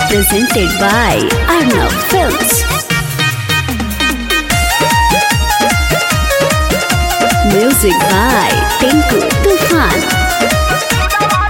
presented by Arnav Films. Music by Tinku Tufan.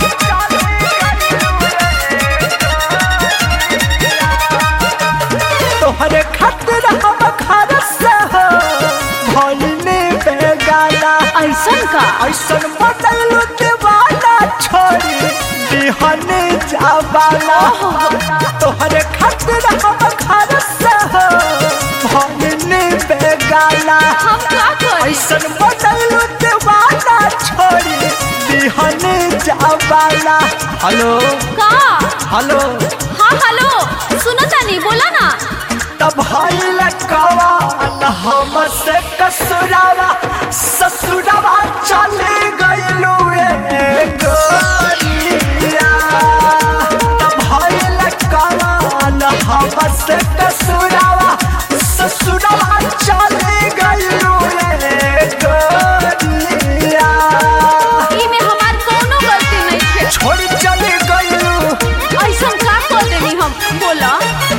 तोहरे खातिर हम घर से हो भइनी बेगाना ऐसन का ऐसन बदलू दीवाना छोड़ी दिहनी जावाना तोहरे खातिर हम घर से हो भइनी बेगाना हम का करी ऐसन बदलू दीवाना छोड़ी दिहनी जावाना हेलो का हेलो हाँ हेलो सुनो तानी बोला ना तब भइल कवाल हमसे कसुरावा ससुरावा चले गइलू रे गोरिया तब भइल कवाल हमसे कसुरावा ससुरावा चले गइलू रे गोरिया ई में हमार कोनो गलती नहीं है छोड़ चले गइलू ऐसन का कर देनी हम बोला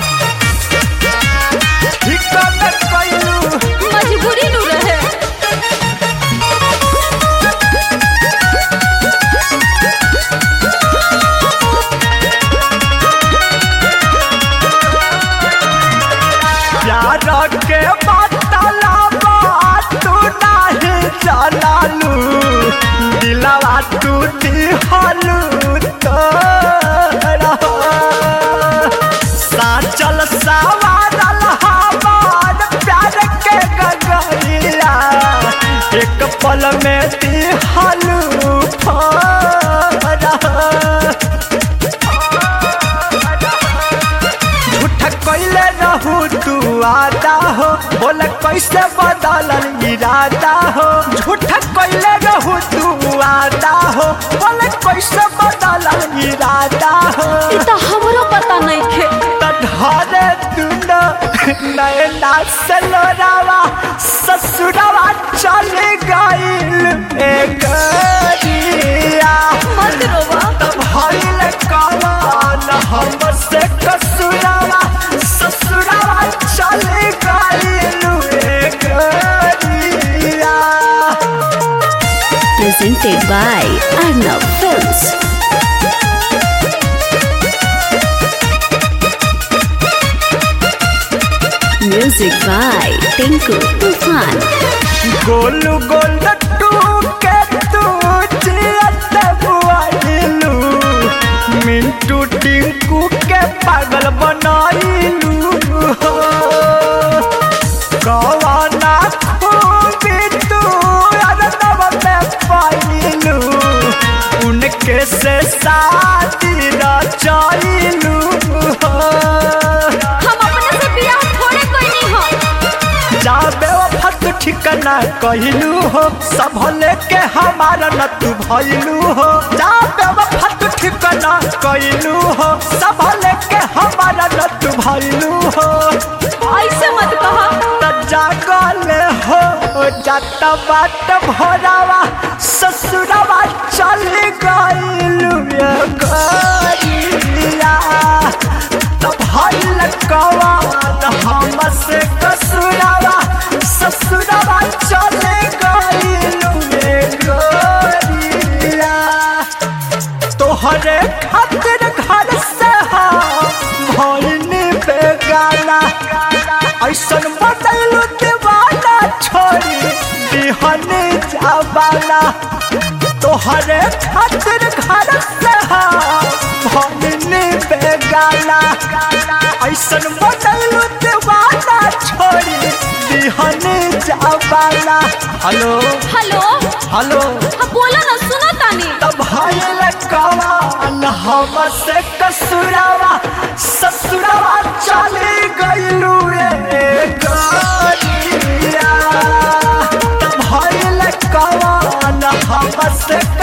हिक्का में गइलू मजबूरी नु रहे प्यार के बतला तू नहीं जलालू दिलवा तू दिहलू तोरा साचल सवारल हमार प्यार के गगरिया एक पल में दिहलू फोरा झूठ कैले रहू तू आदा हो बोले कैसे बदलल इरादा हो झूठ कैले रहू तू आदा हो बोले कैसे बदलल इरादा हो ई तो हमरो पता नहीं खे तढ़ारे दुनो नैना से लोरावा ससुरावा चले गइल ए गरिया मत रोवा तब हईल कमान हमसे कसुरावा ससुरावा चले गइलू रे गरिया presented by Arnav Films. Music by Tinku Tufan. गोलू गोल टू के तू जियत बुआइलू मिंटू टिंकू के पागल बनाइलू हो कवाना खूबी तू अरदब में पाइलू उनके से शादी रचाइलू हो हम अपने से बियाह थोड़े कोई हो जाबे वफत ठिकाना कहलू हो सब लेके हमारा न तू भइलू हो जाबे वफत ठिकाना कहलू हो सब लेके हमारा न तू भइलू हो ऐसे मत कहा त जागल हो जात बाट भरावा ससुरावा चल गइलू ये गरिया त भइल कवान हमसे कसुरावा ससुरावा चल गइलू ये गरिया तोहरे खातिर घर से भइनी बेगाना ऐसन बदलू दीवाना छोड़ी दिहनी जावाना तोहरे खातिर घर से भइनी बेगाना ऐसन बदलू दीवाना छोड़ी दिहनी जावाना हेलो हेलो हेलो हाँ बोला ना सुनो तानी तब भइल कवान हमसे कसुरावा ससुरावा चले गइलू रे गरिया तब भइल कवान हमसे